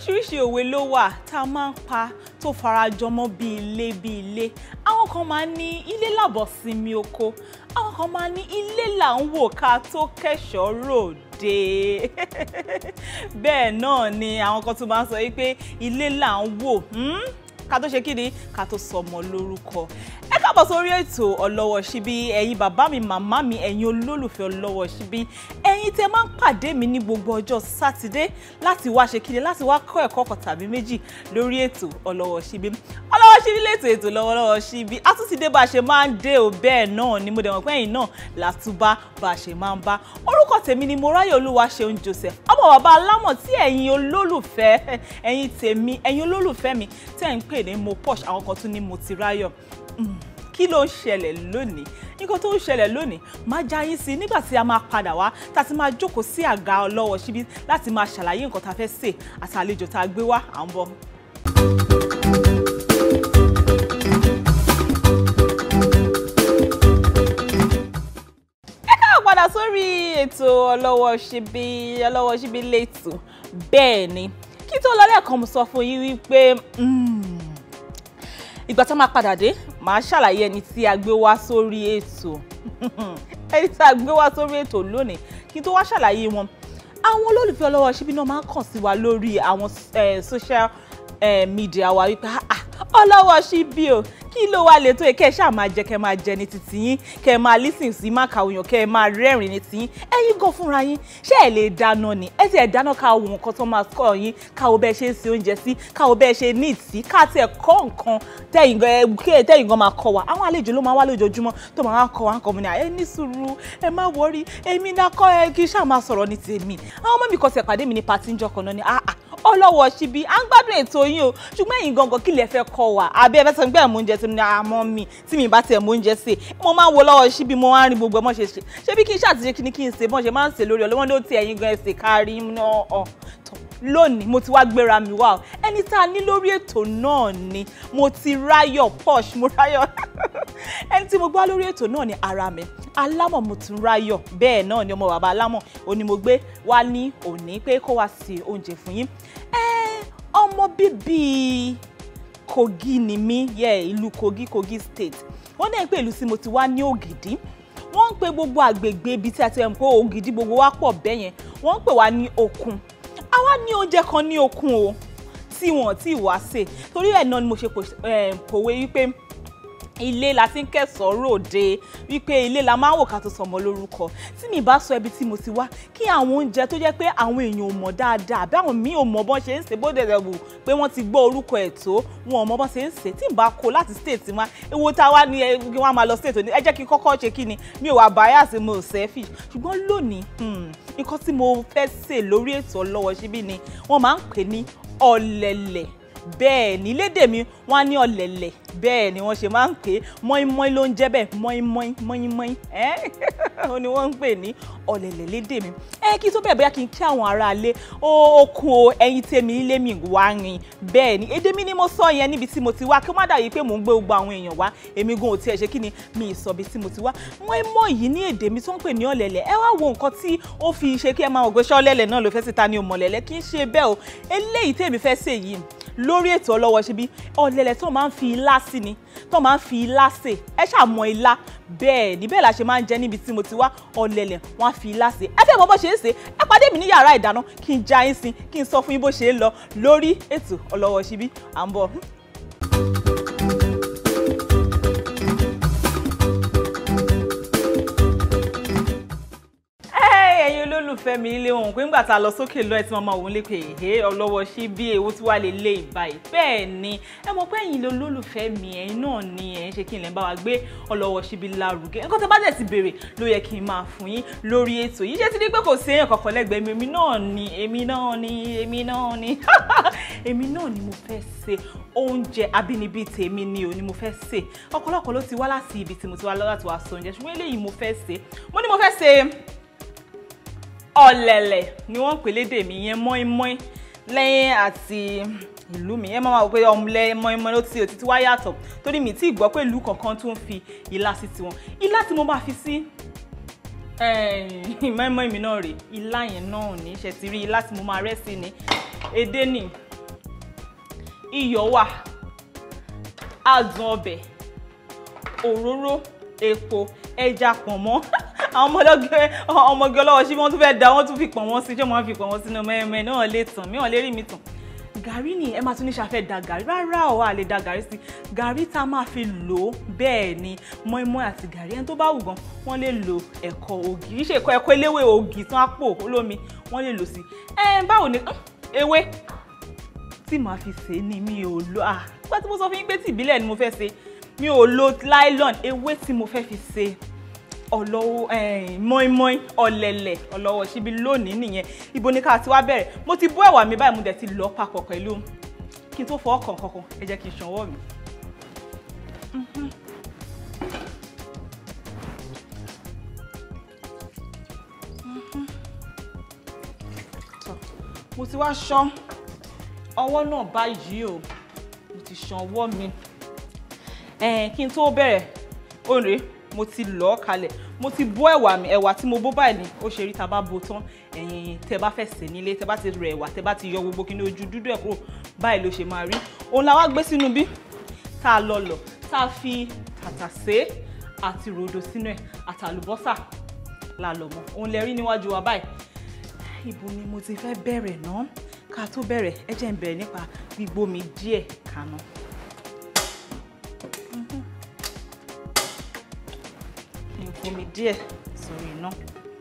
oríṣiríṣi òwe ló wà tá a máa ń pa tó farajọmọ́ bí ilé bí ilé àwọn kan máa ń ní ilé làbọ̀ sinmi oko àwọn kan máa ń ní ilé là ń wò ká tó kẹ́ṣọ̀ọ́ ròde bẹ́ẹ̀ náà ni àwọn kan tún máa ń sọ wípé ilé là ń wò hmm? ká tó ṣe kí ni ká tó sọmọ lórúkọ ẹ káàbọ̀ sórí ètò ọlọ́wọ́ síbí ẹ̀yin bàbá mi màmá mi ẹ̀yin olólùfẹ́ ọlọ́wọ́ síbí ẹ̀yin tẹ́ máa ń pàdé mi ní gbogbo ọjọ́ sátidé láti wá ṣe kíni láti wá kọ́ ẹ̀kọ́ kan tàbí méjì lórí ètò ọlọ́wọ́ síbí ọlọ́wọ́ síbí lètò ètò lọ́wọ́lọ́wọ́ síbí a tún ti dé bá a ṣe máa ń dé o bẹ́ẹ̀ náà ni mo dẹ̀ mọ̀ pé ẹ̀yin náà látúbá bá a ṣe máa ń bá orúkọ tèmi ni Moráyọ̀ Olúwaṣeun Joseph ọmọ bàbá alámọ̀ tí ẹ̀yin olólùfẹ́ ẹ̀yin tèmi ẹ̀yin olólùfẹ́ mi tẹ́ ń pè ní mo posh àwọn kan tún ní mo ti ráyọ̀ kí ló ń ṣẹlẹ̀ lónìí nǹkan tó ń ṣẹlẹ̀ lónìí máa já yín sí nígbà tí a máa padà wá tá a ti máa jókòó sí àga ọlọ́wọ́ síbí láti máa ṣàlàyé nǹkan tá a fẹ́ sè àti àlejò tá a gbé wá à ń bọ̀. ẹ káà padà sórí ètò ọlọ́wọ́ síbí ọlọ́wọ́ síbí lẹ́tọ̀ bẹ́ẹ̀ ni kí tó lọ lẹ́ẹ̀kan mo sọ fún yín wípé ìgbà tá a máa padà dé màá ṣàlàyé ẹni tí a gbé wá sórí ètò ẹni tí a gbé wá sórí ètò lónìí kí n tó wá ṣàlàyé wọn àwọn olólùfẹ́ ọlọ́wọ́ ṣíbí náà máa ń kàn sí wa lórí àwọn social media wa wípé ọlọ́wọ́ ṣíbí o kí ló wá lè tó yẹ kẹ́ ẹ ṣáà máa jẹ kẹ́ ẹ máa jẹ ní títí yín kẹ́ ẹ máa lísìn sí má kàwé yàn kẹ́ ẹ máa rẹ́rìn ní tiyín ẹ̀yin gan fúnra yín ṣé ẹ lè dáná ni ẹ sì ẹ dáná ká wo nǹkan tó máa kọ́ yín káwo bẹ́ẹ̀ ṣe ń se oúnjẹ sí káwo bẹ́ẹ̀ ṣe ní ìtì ká tiẹ̀ kọ́ nǹkan tẹ́yìn gan máa kọ́ wa àwọn àlejò ló máa wá lójoojúmọ́ tó máa kọ́ wa nǹkan mu ni ẹ ní sùúrù ẹ má wọrí èmi náà kọ́ ẹ kí ṣáà máa sọ̀rọ̀ ní tèmi àwọn ọmọ mi kọ́ tiẹ̀ pàdé mi ní patí ńjọ́ kan náà ni ah ah ọlọ́wọ́ síbi à ń gbádùn ètò yín o ṣùgbọ́n ẹ̀yin gangan kí lẹ fẹ́ kọ́ wa àbí ẹ fẹ́ sọ pé ẹ̀mú oúnjẹ tí mo ní àmọ́ mi tí mi bá tiẹ̀ mú oúnjẹ sè mo máa ń wo lọ́wọ́ síbi mo máa ń rí gbogbo ẹmọ́ ṣe ṣe ṣé bí kí n ṣàtìṣe kí ni kí n ṣe bọ́n ṣe máa ń ṣe lórí ọlọ́wọ́n ló ti ẹ̀yin gan ẹ̀sìn kárí náà ọ̀ lónìí mo ti wá gbéra mi wá o ẹni tá a ní lórí ètò náà ni mo ti ráyọ̀ posh mo ráyọ̀ ẹni tí mo gbá lórí ètò náà ni ara mi alámọ̀ mo tún ráyọ̀ bẹ́ẹ̀ náà ni ọmọ bàbá alámọ̀ òní mo gbé wá ní òní pé kó wá sí oúnjẹ fún yín ọmọ bíbí Kogi ni mí yẹ ìlú Kogi Kogi state wọ́n náà ń pè ìlú tí mo ti wá ní Ògìdì wọ́n ń pe gbogbo àgbègbè ibi tí a ti ń pè Ògìdì gbogbo wa pọ̀ bẹ́ẹ̀ yẹn wọ́n ń pè wá ní Òkun àwa ní oúnjẹ kan ní Òkun o tí wọ́n ti wá sè torí ẹ̀ náà ni mo ṣe pòwe wípé ilé la ti ń kẹsàn-án ròde wípé ilé la máa ń wò ká tó sọmọ lórúkọ tí mi bá sọ ibi tí mo ti wá kí àwọn oúnjẹ tó jẹ́ pé àwọn èèyàn ò mọ̀ dáadáa àbí àwọn míì ò mọ̀ bọ́n ṣe ń ṣe bó dẹ̀dẹ̀ wù pé wọ́n ti gbọ́ orúkọ ẹ̀ tó wọn ò mọ̀ bọ́n ṣe ń ṣe tí n bá kó láti state wa ewo tá a wá ní kí wọ́n máa lọ state òní ẹ jẹ́ kí n kọ́kọ́ ṣe kí ni mi ò wá bias mo ò selfish ṣùgbọ́n lónìí nǹkan tí mo fẹ́ ṣe lórí ètò ọlọ́wọ́ síbí ni wọ́n máa ń pè ní ọ̀lẹ̀lẹ̀ bẹ́ẹ̀ ní lédè mi wọ́n á ní ọ̀lẹ̀lẹ̀ bẹ́ẹ̀ ni wọ́n ṣe máa ń pè é mọ́ínmọ́ín ló ń jẹ́ bẹ́ẹ̀ mọ́ínmọ́ín mọ́ínmọ́ín ẹ́ ó ní wọ́n ń pè ní ọ̀lẹ̀lẹ̀ lédè mi ẹ kí tó bẹ́ẹ̀ bóyá kí n kí àwọn aráalé okun o ẹyin tèmi ilé mi wá rin bẹ́ẹ̀ ni èdè mi ni mo sọ yẹn níbi tí mo ti wá kí ó má dàbí pé mò ń gbé gbogbo àwọn èèyàn wá èmi gan ò tiẹ̀ ṣe kí ni mi ì sọ bí tí mo ti wá mọ́ínmọ́ yìí ní èdè mi tó ń pè ní ọ̀lẹ̀lẹ̀ ẹ wá wo nǹkan tí ó fi ṣe kí ẹ máa ògbé ṣọ́ọ́lẹ̀lẹ̀ náà ló fẹ́ síta ní òmọ̀lẹ̀lẹ̀ kì í ṣe bẹ́ẹ̀ o eléyìí tèmi fẹ́ ṣe yìí lórí ètò ọlọ́wọ́ ṣe bí ọ̀lẹ̀lẹ̀ tó máa ń fi ilá sí ni tó máa ń fi ilá sè ẹ ṣàmọ ilá bẹ́ẹ̀ ni bẹ́ẹ̀ la ṣe máa ń jẹ níbi tí mo ti wá ọ̀lẹ̀lẹ̀ wọ́n á fi ilá sè ẹ fẹ́ mọ bó ṣe ń sè ẹ pàdé mi ní yàrá ìdáná kí n já yín sí kí n sọ fún yín bó ṣe ń lọ lórí ètò ọlọ́wọ́ ṣe bí à ń bọ̀. ẹ̀yin olólùfẹ́ mi ilé ohun pé ńgbà tá a lọ sókè lọ ẹ tí màmá òun lè pè é ọlọ́wọ́ sí bí èwo tí wàá lè lé ìbáyìí bẹ́ẹ̀ ni ẹ mọ̀ pé ẹ̀yin olólùfẹ́ mi ẹ̀yin náà ni ẹ̀ ń ṣe kí n lè bá wa gbé ọlọ́wọ́ síbi lárugẹ nǹkan tó bá dẹ̀ ti béèrè ló yẹ kí n máa fún yín lórí ètò yìí ṣé ti di pé kò sí èèyàn kankan lẹ́gbẹ̀ẹ́ mi èmi náà ni èmi náà ni èmi náà ni èmi náà ni mo fẹ́ ṣe oúnjẹ abínibí tèmi ni ò ní mo fẹ́ ṣe ọ̀pọ̀lọpọ̀ ló ti wá láti ibi tí mo ti wá láti wá sọ oúnjẹ ṣùgbọ́n eléyìí mo fẹ́ ṣe mo ní mo fẹ́ ṣe ọ̀lẹ̀lẹ̀ ni wọ́n ń pè lédè mi yẹn mọ́ínmọ́ín lẹ́yìn àti ìlú mi ẹ máa ma wò pé ọmọlẹ mọ́ínmọ́ín ló ti òtítí wá yàtọ̀ torí mi tí ì gbọ́ pé ìlú kankan tó ń fi ilá sí tiwọn ilá tí mo máa fi sí mọ́ínmọ́ín mi náà rè ilá yẹn náà ní ṣe ti rí ilá tí mo máa rẹ́ sí ni edé nì iyọ̀ wà adùn ọbẹ̀ òróró epo ẹja pọ̀nmọ́ àwọn ọmọlọ́gẹ ọmọge ọlọ́wọ́ sí wọ́n tún fẹ́ da wọ́n tún fi pọ̀nmọ́ sí ṣé wọ́n fi pọ̀nmọ́ sínú mẹ́ẹ̀mẹ́ náà lè tàn mí wọ́n lè rí mi tàn gàrí ni ẹ máa tún ní ṣàfẹ́ da gàrí rárá ọ̀ a lè da gàrí sí gàrí tá a máa fi lò ó bẹ́ẹ̀ ni mọ́ínmọ́ín àti gàrí ẹni tó bá wù gan wọ́n lè lo ẹ̀kọ ògì kì í ṣe ẹ̀kọ ẹ̀kọ eléwé ògì tán àpò olómi wọ́n lè lò sí ẹ báwo ni ewé tí màá fi sè é ni mi ò lo à nígbà tí mo sọ fún yín pé tí ìbílẹ̀ ni mo fẹ́ ṣe mi ò lo nylon ewé tí mo fẹ́ fi ṣe ọlọ́wọ́ mọ́ínmọ́ín ọ̀lẹ̀lẹ̀ ọlọ́wọ́ síbi lónìí nìyẹn ibo ni ká ti wá bẹ̀rẹ̀ mo ti bó ẹ̀wà mi báyìí mo dẹ̀ ti lọ papọ̀ pẹ̀lú kí n tó fọ ọkàn kankan ẹ jẹ́ kí n ṣanwọ́ mi. mo ti wá ṣan ọwọ́ náà báyìí o mo ti ṣan ọwọ́ mi kí n tó bẹ̀rẹ̀ òǹrè mo ti lọ̀ ọ́ kalẹ̀ mo ti bó ẹ̀wà mi ẹ̀wà tí mo bó báyìí ni ó ṣe rí tá bá bó tán ẹ̀yin tẹ́ bá fẹ́ sè nílé tẹ́ bá ti rẹ ẹ̀wà tẹ́ bá ti yọ gbogbo kíní ojú dúdú ẹ̀ kúrò báyìí ló ṣe máa rí òun la wá gbé sínú bí tá a lọ lọ̀ tá a fi tàtàsé àti ròdò sínú ẹ̀ àtàlùbọ́sà la lọ̀ mọ́ òun lẹ rí níwájú wa báyìí ibo ni mo ti fẹ́ bẹ̀rẹ̀ náà ká tó bẹ̀rẹ̀ ẹ jẹ́ n bẹ̀rẹ̀ nípa gbígbómi díẹ̀ kaná. omi díẹ̀ sórí iná.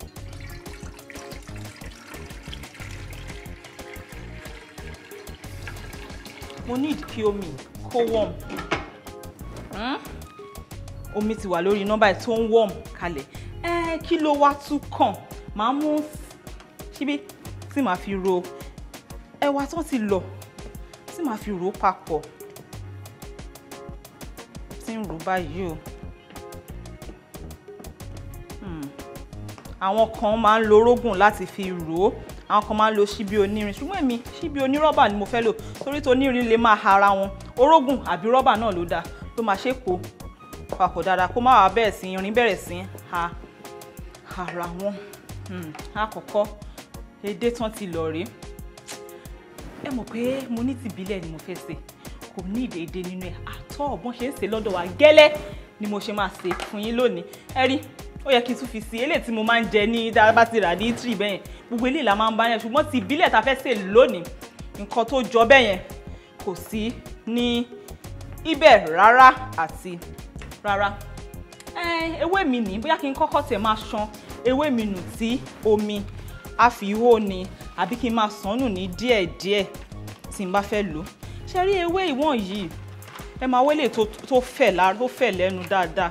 mo need kí omi kó warm omi ti wà lórí iná báyìí tó ń warm kalẹ̀ ẹ kí ló wá tún kàn máa mú síbí tí màá fi ro ẹ̀wà tó ti lọ̀ tí màá fi ro papọ̀ tí ń ro báyìí o. àwọn kan máa ń lo orógùn láti fi rò ó àwọn kan máa ń lo ṣíbí onírin ṣùgbọ́n èmi ṣíbí onírọ́bà ni mo fẹ́ lò torí tó onírin lè máa ha ara wọn orógùn àbí rọ́bà náà ló dáa ló máa ṣe pò papọ̀ dáadáa kó má wàá bẹ̀rẹ̀ sí irin bẹ̀rẹ̀ sí ha ara wọn àkọ́kọ́ edé tán ti lọ rèé ẹ mọ̀ pé mo ní tìbílẹ̀ ni mo fẹ́ ṣe kò ní ìdèédé nínú ẹ̀ àtọ́ ọ̀bọ̀n ṣe ń ṣe lọ́dọ̀ wa gẹ́lẹ́ ni mo ṣe máa ṣe fún yín lónìí ẹ rí ó yẹ kí n tún fi sí eléyìí tí mo máa ń jẹ ní dábàá ti rà ní tírì bẹ́yẹn gbogbo eléyìí la máa ń bá yẹn ṣùgbọ́n ti ìbílẹ̀ ta fẹ́ sè lónìí nǹkan tó jọ bẹ́yẹn kò sí ní ibẹ̀ rárá àti rárá ewé mi ní bóyá kí n kọ́kọ́ tẹ̀ máa ṣan ewé mi nù sí omi àfihó ni àbí kí n máa sàn nù ní díẹ̀díẹ̀ tí n bá fẹ́ lò ṣe rí ewé ìwọ̀n yìí ẹ máa wélé tó fẹ̀ lára tó fẹ̀ lẹ́nu dáadáa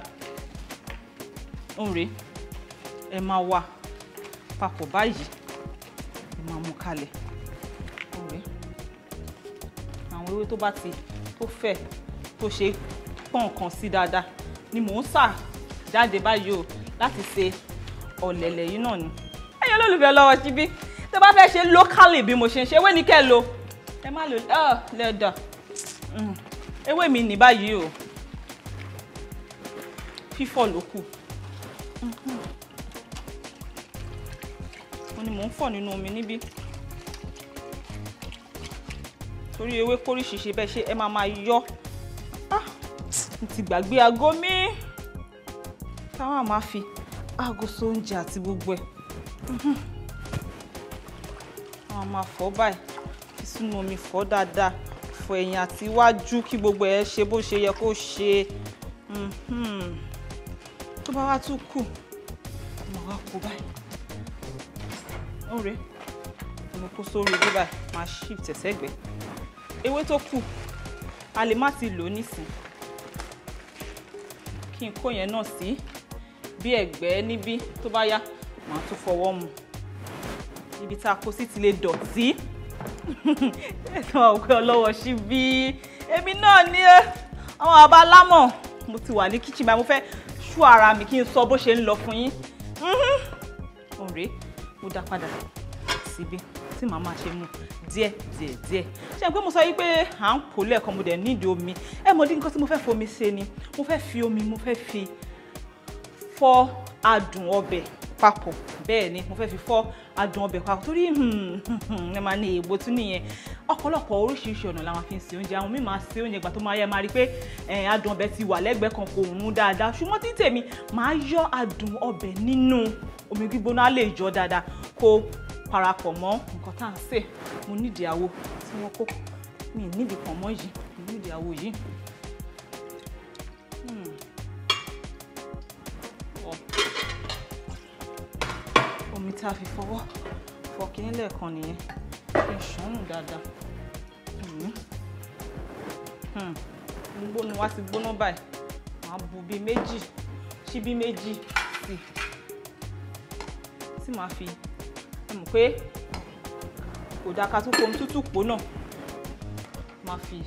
òǹrè ẹ máa wà papọ̀ báyìí ẹ máa mú kalẹ̀ òǹrè àwọn ewé tó bá ti tó fẹ̀ tó ṣe pọ̀n kan sí dáadáa ni mò ń sà jáde báyìí o láti ṣe ọ̀lẹ̀lẹ̀ yìí náà ni ẹ̀yin olólùfẹ́ lọ́wọ́ síbí tó bá fẹ́ ṣe locally bí mo ṣe ń ṣe ewé ní kẹ́ ẹ lo ẹ má lo lẹ́dà ewé mi ní báyìí o fífọ̀ ló kù mo ni mò ń fọ̀ nínú omi níbí torí ewé kóríṣiṣi bẹ́ẹ̀ ṣe ẹ máa máa yọ n ti gbàgbé aago mi táwọn máa fi aago sóúnjẹ àti gbogbo ẹ̀ àwọn máa fọ̀ báyìí fi sínú omi fọ̀ dáadáa fọ̀ ẹ̀yìn àti iwájú kí gbogbo ẹ̀ ṣe bó ṣe yẹ kó ṣe tó bá wá tún kù mo wá kó báyìí ọ̀rẹ́ mo kó sórí ibi báyìí máa shift ẹ̀sẹ̀gbẹ́ ewé tó kù a lè má ti lò ó nísìn kí n kó yẹn náà sí bí ẹ̀gbẹ́ níbí tó bá yá màá tún fọwọ́ mu ibi tá a kó sí ti lè dọ̀tí ẹ̀sán òkè ọlọ́wọ́ sí bí èmi náà ní àwọn àbá lámọ̀ mo ti wà ní kíchìn báyìí mo fẹ́ ṣú ara mi kí n sọ bó ṣe ń lọ fún yín ọ̀rẹ́ mo dá padà síbi tí màá máa ṣe mu díẹ̀ díẹ̀ díẹ̀ ṣe pé mo sọ yí pé à ń kó lẹ́ẹ̀kan mo dẹ̀ nídìí omi ẹ mọ̀ dín nǹkan tí mo fẹ́ fomi ṣe ni mo fẹ́ fi omi mo fẹ́ fi fọ adùn ọbẹ̀ papọ̀ bẹ́ẹ̀ ni mo fẹ́ fi fọ́ adùn ọbẹ̀ papọ̀ torí ẹ máa ní èèbó tún nìyẹn ọ̀pọ̀lọpọ̀ oríṣiríṣi ọ̀nà la máa fi ń se oúnjẹ àwọn míì máa se oúnjẹ ìgbà tó máa yẹ máa rí i pé adùn ọbẹ̀ ti wà lẹ́gbẹ̀ẹ́ kan kò rún dáadáa ṣùgbọ́n tí tèmi máa yọ adùn ọbẹ̀ nínú omi gbígbóná á lè yọ dáadáa kó parapọ̀ mọ́ nǹkan tá à ń sè mo nídìí àwo tí wọ́n kó mi ì nídìí pọ̀nmọ́ yìí mi ì nídìí àwo yìí. omi tá a fi fọwọ́ fọ kíní lẹ́ẹ̀kan nìyẹn kí n ṣàn nù dáadáa gbóná wá ti gbóná báyìí màá bu bíi méjì ṣíbí méjì sí tí màá fi ẹ mọ̀ pé kò dáa ká tún fomi tútù pò náà máa fi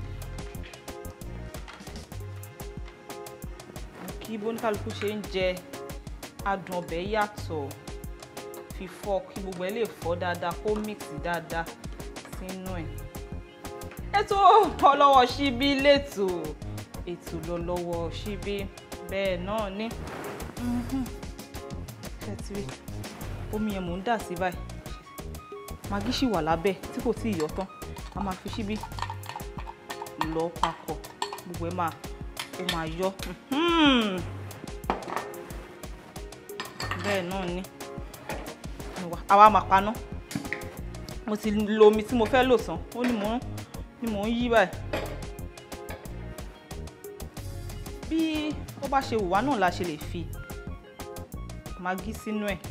kí bóníkálukú ṣe ń jẹ adùn ọbẹ̀ yàtọ̀ fi fọ́ kí gbogbo ẹ lè fọ́ dáadáa kó mix dáadáa sínú ẹ̀. ètò ọlọ́wọ́ ṣíbí lẹ́tò ètò lọ́lọ́wọ́ ṣíbí bẹ́ẹ̀ náà ní ṣẹ́tìrì omi yẹn mò ń dà sí báyìí màgí ṣì wà lábẹ́ tí kò tí ì yọ tán a máa fi ṣíbí lọ papọ̀ gbogbo ẹ̀ máa ó máa yọ bẹ́ẹ̀ náà ní àwa máa paná mo ti lo omi tí mo fẹ́ lò tán ó ní mò ń ní mò ń yí báyìí bí ó bá ṣe wù wá náà la ṣe lè fi màgí sínú ẹ̀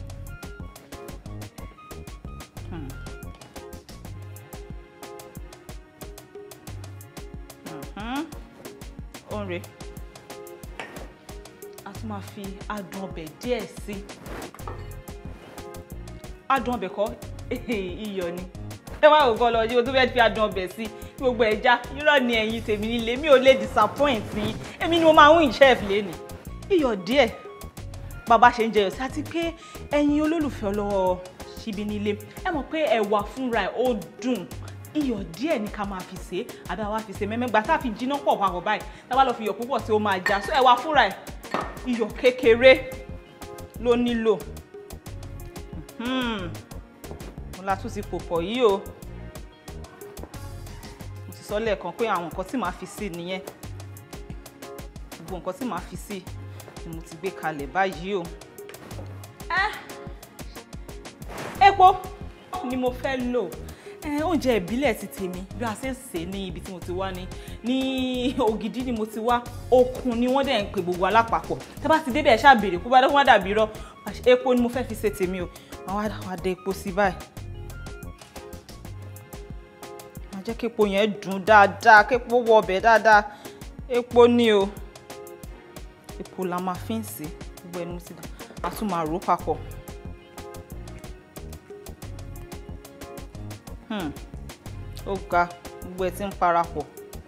ọ̀rẹ́ a tún máa fi adùn ọbẹ̀ díẹ̀ sí adùn ọbẹ̀ kọ́ iyọ̀ ni ẹ wá òkò lọ yí o tó fẹ́ fi adùn ọbẹ̀ sí kí gbogbo ẹ̀ já irọ́ ni ẹ̀yin tèmi nílé mi ò lè disappoint yín èmi ni mo máa ń win chef lẹ́nu iyọ̀ díẹ̀ bàbá ṣe ń jẹyọ̀ sí àti pé ẹ̀yin olólùfẹ́ ọlọ́wọ́ ṣíbí nílé ẹ mọ̀ pé ẹ̀wà fúnra ẹ̀ ó dùn iyọ̀ díẹ̀ ní ká máa fi ṣe é àbí àwa fi ṣe mẹ́mẹ́gbà tá a fi jiná pọ̀ papọ̀ báyìí tá a bá lọ fi iyọ̀ púpọ̀ tí ó máa já so ẹ̀wà fúnra ẹ̀ iyọ̀ kékeré ló nílò mo la tún ti pò pọ̀ yìí o mo ti sọ lẹ́ẹ̀kan pé àwọn nǹkan tí màá fi sí nìyẹn gbogbo nǹkan tí màá fi sí ni mo ti gbé kalẹ̀ báyìí o epo ni mo fẹ́ lò oúnjẹ ìbílẹ̀ ti tèmi bí a ṣe ń sè ní ibi tí mo ti wá ní ní ògidì ni mo ti wá okun ni wọ́n dẹ̀ ń pè gbogbo alápapọ̀ tẹ́ bá ti débẹ̀ ṣáà béèrè kó bá dé kó má dàbí irọ́ epo ni mo fẹ́ fi ṣe tèmi o màá wá dé epo sí báyìí màá jẹ́ kí epo yẹn dùn dáadáa kí epo wọ ọbẹ̀ dáadáa epo ni o epo la máa fi ń sè gbogbo ẹnu sí dà a tún máa rò ó papọ̀. ó ga gbogbo ẹ ti ń parapọ̀.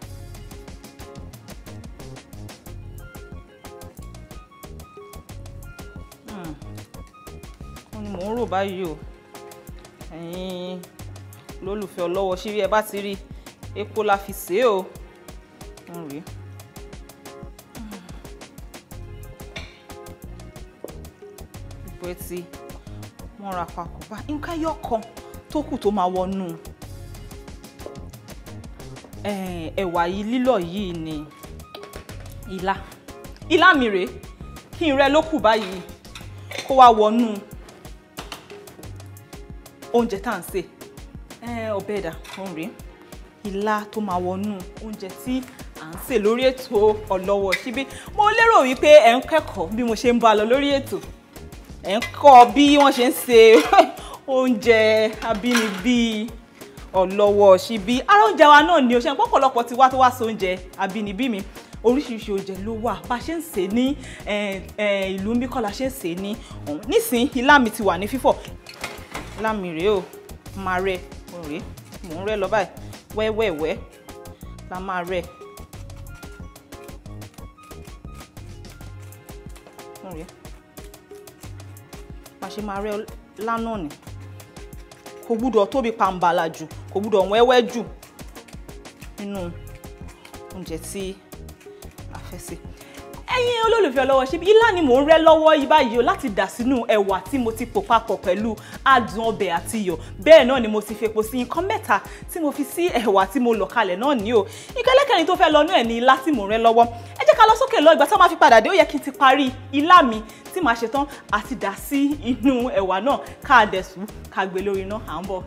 ó ní mò ń rò báyìí o ẹ̀yin lólùfẹ́ ọlọ́wọ́ ṣíbí ẹ bá ti rí epo la fi sè é o ń rí gbogbo ẹ ti mọ́ra papọ̀ bá nǹkan ẹyọ kan tó kù tó máa wọnú ẹ̀wà yìí lílọ̀ yìí ni ilá ilá mi rèé kí n rẹ ló kù báyìí kó wá wọnú oúnjẹ tá à ń sè ọbẹ̀ ẹ̀dà òun rèé ilá tó máa wọnú oúnjẹ tí à ń sè lórí ètò ọlọ́wọ́ síbí mo lérò wípé ẹ̀ ń kẹ́kọ̀ọ́ bí mo ṣe ń bá lọ lórí ètò ẹ̀ ń kọ́ bí wọ́n ṣe ń ṣe oúnjẹ abínibí ọlọ́wọ́ síbí ara oúnjẹ wa náà ni o ṣe ń pọ̀pọ̀lọpọ̀ ti wá tó wá sí oúnjẹ abínibí mi oríṣiríṣi oúnjẹ ló wà bá a ṣe ń sè ní ìlú ń bí kọ́ la ṣe ń sè ní ọ̀hún nísìnyí ilá mi ti wà ní fífọ̀ ilá mi rèé o máa rẹ rèé mò ń rẹ lọ báyìí wẹ́wẹ́wẹ́ la máa rẹ rèé bá a ṣe máa rẹ lánàá ni kò gbúdọ̀ tóbi pàǹbàlà jù kò gbúdọ̀ wẹ́wẹ́ jù nínú oúnjẹ tí a fẹ́ sè. ẹ̀yin olólùfẹ́ ọlọ́wọ́ ṣíbí ilá ni mò ń rẹ́ lọ́wọ́ yìí báyìí o láti dà sínú ẹ̀wà tí mo ti pò papọ̀ pẹ̀lú adùn ọbẹ̀ àti iyọ̀ bẹ́ẹ̀ náà ni mo ti fepo sí nǹkan mẹ́ta tí mo fi sí ẹ̀wà tí mo lọ̀ kalẹ̀ náà ní o ìkẹ́lẹ́kẹ̀rin tó fẹ́ lọ náà ní ilá tí mò ń rẹ́ lọ́wọ́ ẹ jẹ́ ká lọ sókè lọ ìgbà tí wọ́n máa fi padà dé ó yẹ kí n ti parí ilá mi tí màá ṣe tán àti dà sí inú ẹ̀wà náà ká dẹ̀ sùn ká gbé lórí iná à ń bọ̀.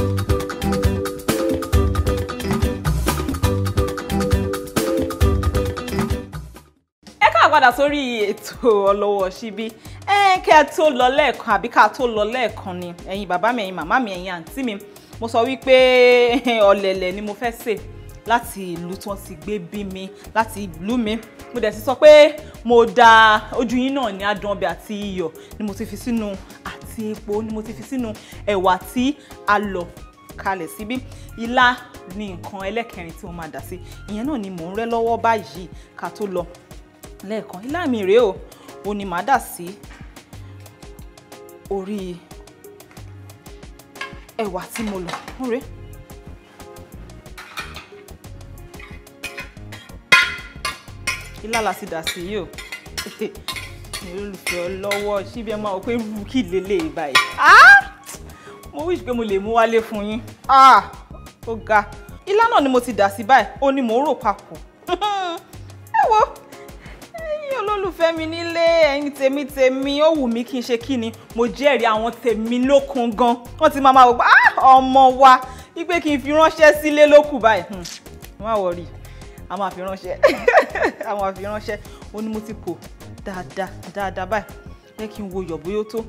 padà sórí ètò ọlọ́wọ́ síbí ẹ kẹ́ ẹ tó lọ lẹ́ẹ̀kan àbí ká tó lọ lẹ́ẹ̀kan ni ẹ̀yin bàbá mi ẹ̀yin màmá mi ẹ̀yin àǹtí mi mo sọ wípé ọ̀lẹ̀lẹ̀ ni mo fẹ́ sè láti ìlú tí wọ́n ti gbé bí mi láti ìlú mi mo dẹ̀ ti sọ pé mo da ojú yín náà ní adùn ọbẹ̀ àti iyọ̀ ni mo ti fi sínú àti epo ni mo ti fi sínú ẹ̀wà tí a lọ̀ kalẹ̀ síbí ilá ni nǹkan ẹlẹ́kẹrin tí mo máa dà sí ìyẹn náà ni mò ń rẹ́ lọ́wọ́ báyìí ká tó lọ lẹ́ẹ̀kan ilá mi rèé o ò ní màá dà sí orí ẹ̀wà tí mo lọ̀ ń rèé. ilá la sì dà sí yìí o mi olùfẹ́ ọlọ́wọ́ síbi ẹ máa wọ pé rú kí lélẹ̀ báyìí mo wíṣ pé mo lè mú wálé fún yín ó ga ilá náà ni mo ti dà sí báyìí ó ní mò ń rò papọ̀ ẹ wo ẹ̀yin olólùfẹ́ mi nílé ẹ̀yin tèmi tèmi ó wù mí kí n ṣe kí ni mo jẹ́rìí àwọn tèmi lókun gan wọ́n ti máa máa wò pé ọmọ wa wípé kí n fi ránṣẹ́ sílé lókù báyìí má wọrí a máa fi ránṣẹ́ a máa fi ránṣẹ́ ó ní mo ti pò dáadáa dáadáa báyìí jẹ́ kí n wo yọ̀ bóyá ó tó.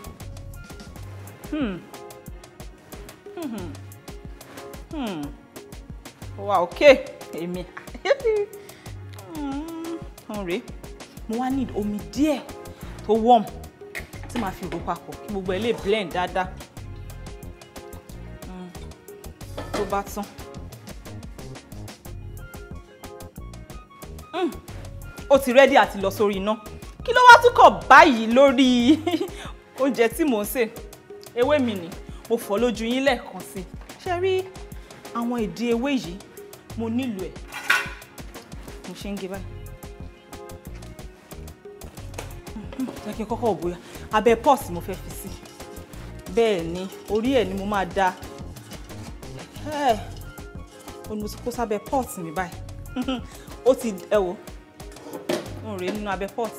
wà ókè èmi hàn rèé mo wá need omi díẹ̀ tó warm tí màá fi rò papọ̀ kí gbogbo ẹ̀ lè blend dáadáa tó bá tán. ó ti rẹ́dí àti lọ sórí iná kí ló wá tún kàn báyìí lórí oúnjẹ tí mò ń sè ewé mi ni mo fọ́ lójú yín lẹ́ẹ̀kan sí i ṣe rí àwọn ìdí ewé yìí mo nílò ẹ̀ mo ṣe ń gé báyìí jẹ́ kí n kọ́kọ́ bóyá abẹ́ pọ́ọ̀sì mo fẹ́ fi sí bẹ́ẹ̀ ni orí ẹ̀ ni mo máa da ẹ̀ ó ní mo ti kó sábẹ́ pọ́ọ̀sì mi báyìí ó ti ẹ wò ń rèé nínú abẹ́ pọ́ọ̀sì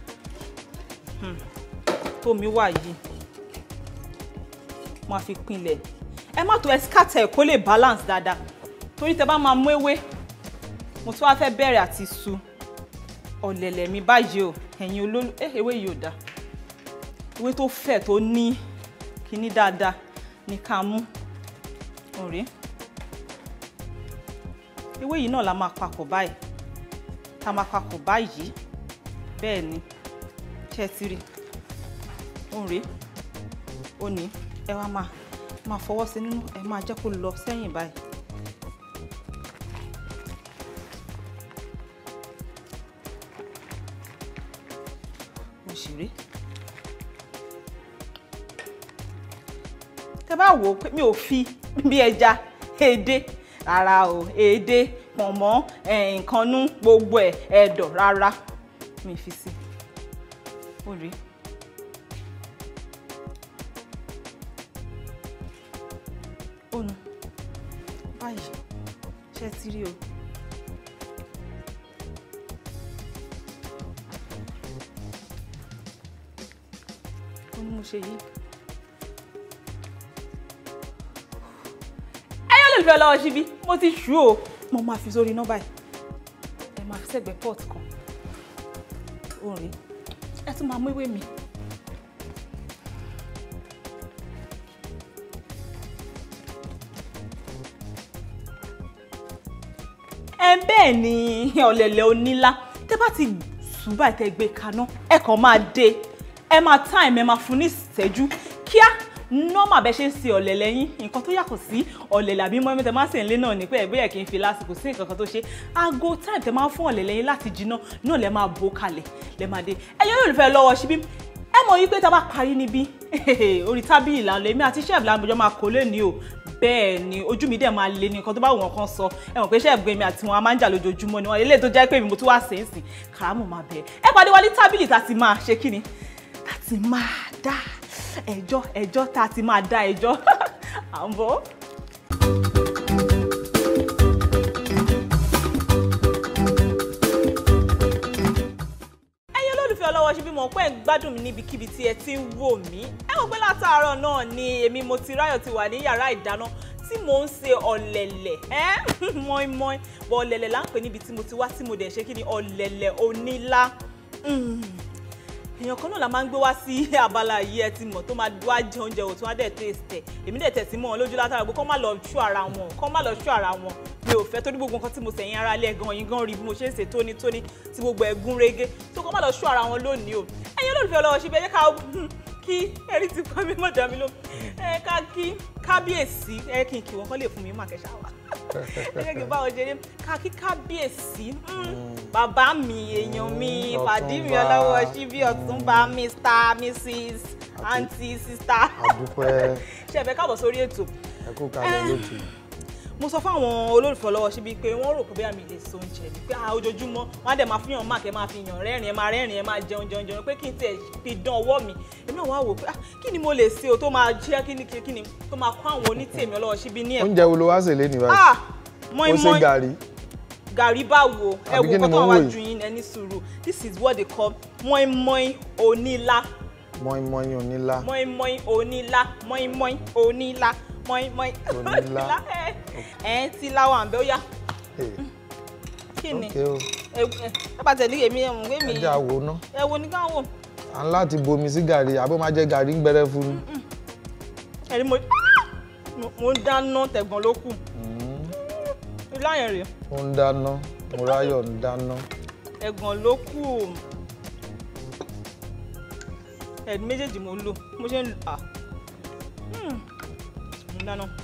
tómi wà yìí mo á fi pinlẹ̀ ẹ má tó ẹsikátà ẹ̀ kó lè balance dáadáa torí tẹ bá máa mú ewé mo tún wá fẹ́ bẹ̀rẹ̀ àti su ọ̀lẹ̀lẹ̀ mi báyìí o ẹ̀yin olólù ẹ ewé yìí ò dáa ewé tó fẹ̀ tó ní kíní dáadáa ní ká mú ọ̀rẹ́ ewé yìí náà la máa papọ̀ báyìí tá a máa papọ̀ báyìí bẹ́ẹ̀ ni ṣe ti rí ọ̀rẹ́ ó ní ẹ wá máa máa fọwọ́ sí nínú ẹ máa jẹ́ kó lọ sẹ́yìn báyìí. òṣèré tẹ bá wò ó pé mi ò fi bí ẹja èdè rárá o èdè pọ̀nmọ́ nǹkan nú gbogbo ẹ̀ ẹ̀dọ̀ rárá mi fi sí ó rí ó nu báyìí ṣe ti rí o. ó ní mo ṣe yìí. ẹyọ lè fẹ́ lọ́wọ́ síbí mo ti ṣú o mo máa fi sórí iná báyìí ẹ máa fi sẹ́gbẹ̀ẹ́ pot kan orin ẹ tún máa mú ìwé mi. ẹ bẹ́ẹ̀ ni ọ̀lẹ̀lẹ̀ onílá tẹ́ bá ti sùn báyìí tẹ́ gbé kaná ẹ kàn máa dé ẹ máa time ẹ máa fún ní ìṣẹ́jú kíá nọ́mà bẹ́ẹ̀ ṣe ń ṣe ọ̀lẹ̀lẹ̀ yín nǹkan tó yàtọ̀ sí ọ̀lẹ̀lẹ̀ àbí mọ́ẹ́mí tẹ máa ń sè nílé náà ní pé ẹ̀bí ẹ̀ kì í fi lásìkò sí nǹkan kan tó ṣe aago time tẹ máa ń fún ọ̀lẹ̀lẹ̀ yín láti jiná náà lẹ máa bó kalẹ̀ lẹ máa dé ẹ̀yin olùfẹ́ lọ́wọ́ síbí ẹ mọ̀ wípé tá a bá parí níbí orí tábìlì là ń lọ èmi àti chef làǹbọ̀jọ́ máa kó lé ní o bẹ́ẹ̀ ni ojú mi dẹ̀ máa le ní nǹkan tó bá wù wọ́n kan sọ ẹ mọ̀ pé iṣẹ́ ẹ̀gbọ́n mi àti wọn a máa ń jà lójoojúmọ́ ni wọn eléyìí tó jẹ́ pé mi mo tún wá sí í sìn kàrámù máa bẹ̀rẹ̀ ẹ pàdé wa ní tábìlì tá a ti máa ṣe kí ni tá a ti máa dá ẹjọ́ ẹjọ́ tá a ti máa dá ẹjọ́ à ń bọ̀. ẹ̀yin olólùfẹ́ ọlọ́wọ́ ṣe bí mo pẹ́ ń gbádùn mi níbikíbi tí ẹ ti ń wò mí ẹ wò pé látàárọ̀ náà ni èmi mo ti ráyọ̀ ti wà ní yàrá ìdáná tí mò ń ṣe ọ̀lẹ̀lẹ̀ ẹ́ mọ́ínmọ́ín bọ̀ ọ̀lẹ̀lẹ̀ là ń pè níbi tí mo ti wá tí mo dẹ̀ ṣe kí ni ọ̀lẹ̀lẹ̀ onílá èèyàn kan náà la máa ń gbé wá sí abala yìí ẹ ti mọ̀ tó máa wá jẹ oúnjẹ òtún á dẹ̀ tèèstẹ̀ èmi dẹ̀ tẹ̀sí mọ́ wọn lójú látara pé kọ́ má lọ ṣú ara wọn kọ́ má lọ ṣú ara wọn mi ò fẹ́ torí gbogbo nǹkan tí mo sẹ̀yìn ara lẹ̀ gan yín gan rí bí mo ṣe ń ṣe tónítóní tí gbogbo ẹ̀ gún régé tó kọ́ má lọ ṣú ara wọn lónìí o ẹ̀yin olólùfẹ́ ọlọ́wọ́ ṣe bí ẹ jẹ́ ká kí ẹ̀rí ti pa mí mọ̀dá mi ló ẹ ká kí kábíyèsí ẹ kí n kí wọn kọ́ lè fún mi má kẹ́sà wá ẹ jẹ́ kí n bá wọn ṣeré ká kí kábíyèsí bàbá mi èèyàn mi pàdí mi ọlọ́wọ́ síbí ọ̀túnba mr mrs aunty sister àdúpẹ́ ṣe ẹ̀fẹ̀ káàbọ̀ sórí ètò ẹ kú kalẹ̀ lótú. mo sọ fáwọn olólùfẹ́ ọlọ́wọ́ síbí pé wọ́n rò pé bí àmì lè so oúnjẹ ni pé ah, ojoojúmọ́ wọ́n á dẹ̀ máa fihàn máàkì ẹ máa fi yàn rẹ́rìn ẹ máa rẹ́rìn ẹ máa jẹun jẹun jẹun pé kí n tiẹ̀ fi dán ọwọ́ mi èmi náà wá wò pé ah, kí ni mo lè ṣe o tó máa jẹ́ kí ni kí ni tó máa kọ́ àwọn onítèmi ọlọ́wọ́ síbí ní ẹ̀kọ́ oúnjẹ wo ló wá sèlé ní báyìí ah ó mọ́ín ṣe mọ́ín gàrí gàrí báwo ẹ Àbí wo kí ni nǹkan tó mo wà wò yìí? ju yín ẹni sùúrù this is what they call mọ́ín mọ́ín onílá mọ́ínmọ́ín onílá mọ́ín mọ́ín onílá mọ́ín mọ́ín onílá mọ́ín mọ́ín Onílá. ẹ ẹ ti láwọn àbẹ́ ó yá Eh, kí ni ok o ẹ ẹ ẹ bá tẹ̀lé èmi ẹ̀mú pé mi ẹ jẹ́ àwò ná ẹ wo ní ká wò à ń láti bomi sí gàrí àbó máa jẹ gàrí ń gbẹrẹ fún un. ẹni mo mo ń dáná tẹ̀gbọ́n ló kù ilé àyàn rèé ó ń dáná Mọ́ráyọ̀ ń dáná ẹ̀gbọ́n ló kù ẹ̀dùn méjèèjì mo lò mo ṣe ń lò à Hmm. mo ń dáná.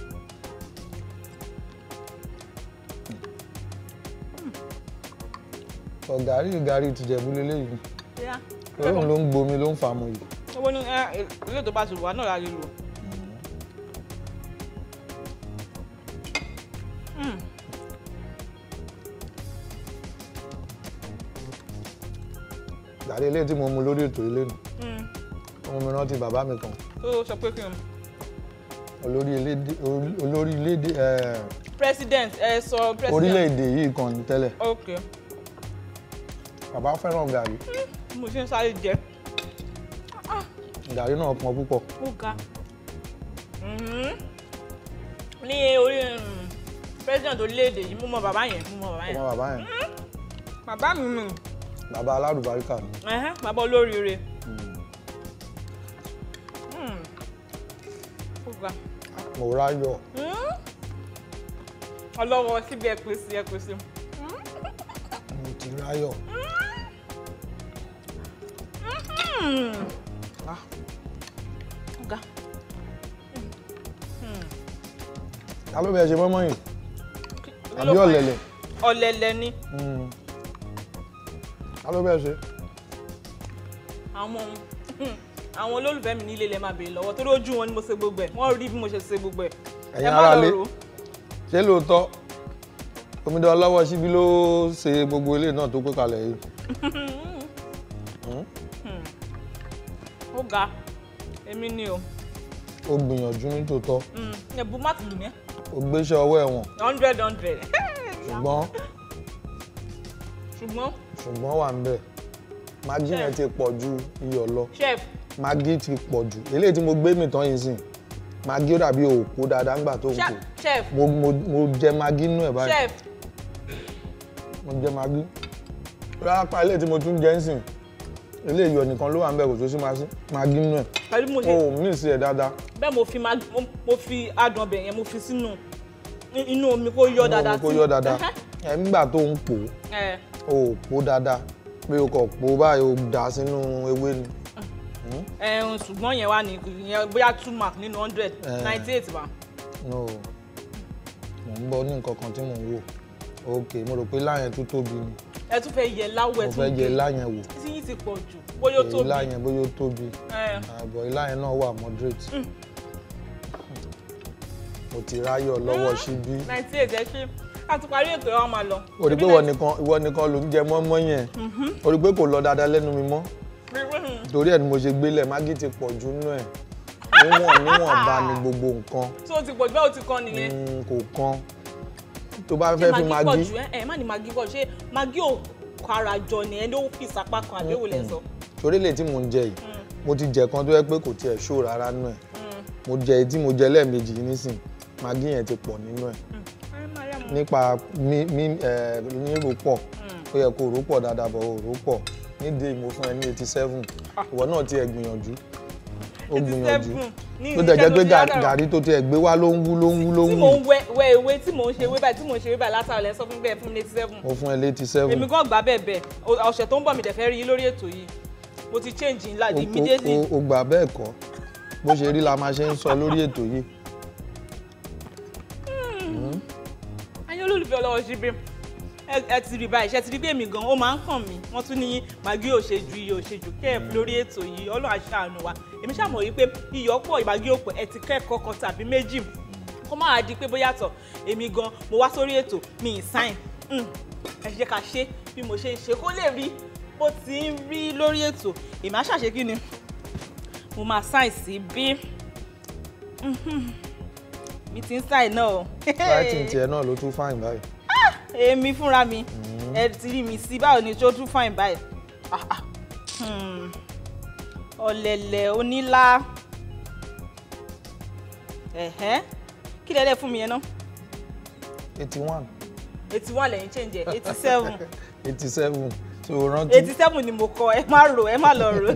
sọ gàrí gàrí tìjẹ̀bú lélẹ́yìí Bóyá òun ló ń gbomi ló ń fàmù yìí. owó ní ẹ ilé tó bá ti wà náà la lè lò. Hmm. gàrí eléyìí tí mo mu lórí ètò ilé nù Hmm. ọmọ mi rántí bàbá mi kan tó sọ pé kí n olórí elédè olórí elédè ẹ, president ẹ sọ president. orílẹ̀-èdè yìí kan ní tẹ́lẹ̀ ok bàbá fẹ́ràn gàrí mo ṣe ń sáré jẹ gàrí náà pọn púpọ̀ ó ga Mhm. ní orí um, president orílẹ̀-èdè yìí mo mọ bàbá yẹn mo mọ bàbá yẹn ọmọ bàbá yẹn bàbá mi mi bàbá aládùbáríkà ni ẹhẹ́n, bàbá olóríire Hmm. ó ga Mọ́ráyọ̀ Hmm. ọlọ́wọ́ síbi ẹ pèsè ẹ pèsè mo ti ráyọ̀ Hmm. Ah, ó ga ta ló bẹ ṣe mọ́mọ́ yìí Kí àbí ló fà yẹn? ọ̀lẹ̀lẹ̀ ọ̀lẹ̀lẹ̀ ni Mm. ta ló bẹ ṣe àwọn àwọn olólùfẹ́ mi nílé lẹ máa béèrè lọ́wọ́ torí ojú wọn ni mo ṣe gbogbo ẹ̀ wọ́n rí bí mo ṣe ṣe gbogbo ẹ̀ Ẹ̀yin ẹ má ará lọ ilé. rò ó. ṣé lóòótọ́ omidan ọlọ́wọ́ síbí ló ṣe gbogbo ilé náà tó pé kalẹ̀ yìí Mm. ó ga èmi ni o ó gbìyànjú ní tòótọ́ Mm, ẹ̀bù má tìlù mí ó gbéṣẹ́ ọwọ́ ẹ̀wọ̀n hundred hundred ṣùgbọ́n ṣùgbọ́n ṣùgbọ́n wà ń bẹ̀ magi yẹn ti pọ̀ ju iyọ̀ lọ chef magi ti pọ̀ jù eléyìí tí mo gbé mi tán yìí sìn magi ó dàbí òpó dáadáa ńgbà tó ń chef kó chef mo mo mo jẹ magi nínú ẹ̀ báyìí chef mo jẹ magi rárá pa eléyìí tí mo tún jẹ ń sìn eléyìí iyọ̀ nìkan ló wà ń bẹ̀ kò tó sí magi- magi nínú ẹ̀ pẹ̀lú bí mo o ṣe ò mí sí ẹ̀ dáadáa bẹ́ẹ̀ mo fi mag- mo- mo fi adùn ọbẹ̀ yẹn mo fi sínú i- inú omi kó yọ dáadáa kó yọ dáadáa Ẹhẹ́. ẹ̀ nígbà tó ń pò ẹ ó o ò pò dáadáa pé o kò pò báyìí o dà sínú ewé ni ẹ ṣùgbọ́n yẹn wà ní ìyẹn bóyá two mark nínú hundred Eh. ninety eight bá no mo ń bọ̀ ní nǹkan kan tí mò ń wò ok mo rò pé láyẹn tó tóbi ni ẹ tún fẹ́ yẹ láwọ̀ mo ẹ fẹ́ tún jẹ gbé láyẹn wò tí yín ti pọ̀ jù bóyá ó èyí tóbi láyẹn bóyá ó tóbi ẹ àbọ̀ ìláyẹn náà wà moderate mo ti ráyọ̀ lọ́wọ́ síbí ninety eight ẹ ṣe a ti parí ètò ẹ̀ wá máa lọ. o rí pé ìwọ nìkan ìwọ nìkan ló ń jẹ mọ́mọ́ yẹn o rí pé kò lọ dáadáa lẹ́nu mi mọ́ torí ẹ̀ ni mo ṣe gbélẹ̀ mágí ti pọ̀ jù nú ẹ̀ níwọ̀n níwọ̀nba ni gbogbo nǹkan tí o ti pọ̀ jù bẹ́ẹ̀ o ti kàn nìyẹn. Mm, kò kan tó bá fẹ́ fi pọ̀ mágí jù ẹ ẹ má ní magi pọ̀ ṣé magi ò kára jọ ni ẹ ló fi sapá kan àbí èwo lẹ sọ. torí lè tí mò ń jẹ yìí mo ti jẹ kan tó yẹ pé kò tiẹ̀ ṣó rárá nú ẹ̀ mo jẹ èyí tí mo jẹ lẹ́ẹ̀mejì yìí nísìn mágí yẹn ti pọ̀ nínú ẹ̀ ẹ má rí àmọ́. nípa mí mí ẹ nírò pọ̀ ó yẹ kó rò pọ̀ dáadáa bọ̀ rò pọ̀ nídìí mo fún ẹ ní eighty seven ìwọ náà tiẹ̀ gbìyànjú ó gbìyànjú 87 ní tó dẹ̀ jẹ́ iṣẹ́ pé tó ti gà- látàrọ̀. gàrí tó tiẹ̀ gbé wá ló ń wú ló ń wú ló tí ń mò wú ń wẹ wẹ ewé tí mò ń ṣe ewé báyìí tí mò ń ṣe ewé báyìí látàrọ̀ lẹ sọ fún mi bẹ́ẹ̀ fún mi eighty seven mo fún ẹ létí seven èmi gan gbà bẹ́ẹ̀ bẹ́ẹ̀ O- ọ̀sẹ̀ tó ń bọ̀ mi dẹ̀ fẹ́ rí yín lórí ètò yìí mo ti change ńlá O- o- immediately o- o gbà bẹ́ẹ̀ kọ́ bó ṣe rí la máa ṣe ń sọ lórí ètò yìí ayé olólùfẹ́ ọlọ́wọ́ ṣe bí ẹ ẹ ti rí báyìí ṣe ti rí bí èmi gan ó máa ń kàn mí wọ́n tún ní màgí ò ṣe ju iye ò ṣe jù kẹ́ ẹ̀ lórí ètò yìí ọlọ́run aṣáánu wa èmi ṣàmọ̀ wípé iyọ̀ pọ̀ ìmàgí òpò ẹ ti kẹ́kọ̀ọ́ kan tàbí méjì kó má wá di pé bóyá tọ̀ èmi gan mo wá sórí ètò mi ì sáìn ẹ jẹ́ ká ṣe bí mo ṣe ń ṣe kó lè rí bó ti ń rí lórí ètò èmi á ṣàṣe kí ni mo máa sáìn sí bí mi ti ń sáìn náà o. writing tiẹ̀ náà ló tún fáìn báyìí èmi fúnra mi ẹ ti rí mi sí báwo ni tó tún fine báyìí Ah, ah. Hmm. ọ̀lẹ̀lẹ̀ onílá ẹ̀hẹ́ kí lẹ́lẹ́ fún mi yẹn náà eighty one eighty one lẹ́yìn change ẹ̀ eighty seven eighty seven tí o rántí eighty seven ni mo kọ ẹ má rò ẹ má lọ rò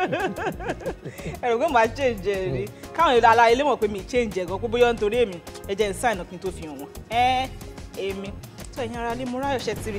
ẹ rò pé màá change ẹ rí káwọn èèyàn ara ilé mọ̀ pé mi change ẹ̀ gan pé bóyá nítorí èmi ẹ jẹ́ n sign up kí n tó fi hàn wọ́n ẹ èmi tó ẹ̀yin ara lé mo ráyọ̀ ṣẹ́ tiri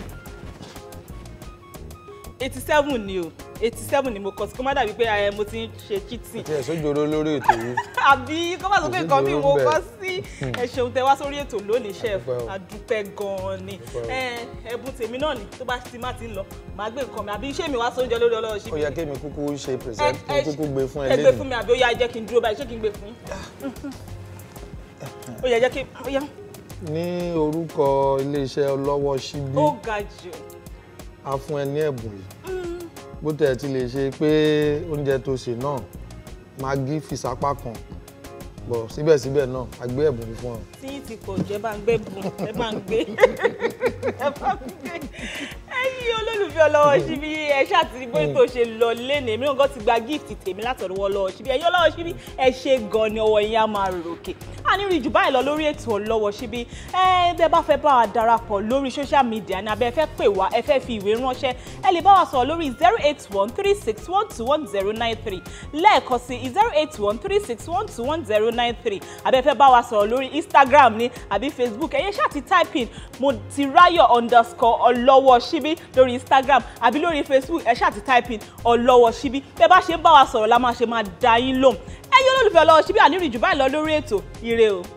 eighty seven ni o eighty seven ni mo kọ sí kó má dàbí pé ẹ mo ti ń ṣe cheating tí ẹ̀ sójoro lórí ètò yìí àbí kó má sọ pé nǹkan mi mo kọ sí ẹ ṣeun tẹ wá sórí ètò lónìí chef Adúpẹ́ o. adúpẹ́ gan-an ni Adúpẹ́ o. ẹ ẹ̀bùn tèmi náà ni tó bá ti má ti ń lọ màá gbé nǹkan mi àbí iṣẹ́ mi wá sóúnjẹ lórí ọlọ́rọ̀ ó síbi yẹ kémi kúkú ṣe present kí n kúkú gbé fún ẹ ẹ gbé fún lẹ́nu mi àbí ó yá jẹ́ kí n dúró báyìí ṣé kí n gbé fún yín ó yá jẹ́ kí ó yá ní orúkọ iléeṣẹ́ ọlọ́wọ́ síbí ó ga jù a fún ẹ ní ẹ̀bùn yìí bó tẹ̀ ti lè ṣe pé oúnjẹ tó ṣe náà magí fi sápá kan bọ̀ síbẹ̀síbẹ̀ náà a gbé ẹ̀bùn fún ọ. tí yín ti pọ̀ jù ẹ bá ń gbé bùn ẹ bá ń gbé ẹ bá ń gbé ẹ̀yin olólùfẹ́ ọlọ́wọ́ síbí ẹ ṣàtìrí bóyá tó ṣe lọ lẹ́nu èmi náà gan ti gba gift tèmi látọ̀dọ̀ ọlọ́wọ́ síbí ẹ̀yin ọlọ́wọ́ síbí ẹ ṣe gan ni ọwọ́ yín á máa ròkè a ní rí jù báyìí lọ lórí ètò ọlọ́wọ́ síbí ẹ bẹ́ẹ̀ bá fẹ́ bá wa darapọ̀ lórí social media ní abẹ́ ẹ fẹ́ pè wá ẹ fẹ́ fi ìwé ránṣẹ́ ẹ lè bá wa sọ̀rọ̀ lórí zero eight one three six one two one zero nine three lẹ́ẹ̀kan sí zero eight one three six one two one zero nine three abẹ́ ẹ fẹ́ bá wa sọ̀rọ̀ lórí instagram ní àbí facebook ẹ̀yẹ ṣáà ti type in mo ti ráyọ̀ underscore ọlọ́wọ́ síbí lórí instagram àbí lórí facebook ẹ ṣáà ti type in ọlọ́wọ́ síbí bẹ́ẹ̀ bá ṣe ń bá wa sọ̀rọ̀ la máa ṣe máa dá yín lóhùn ẹ̀yin olólùfẹ́ ọlọ́wọ́ síbí àníríjù báyìí lọ lórí ètò ire o.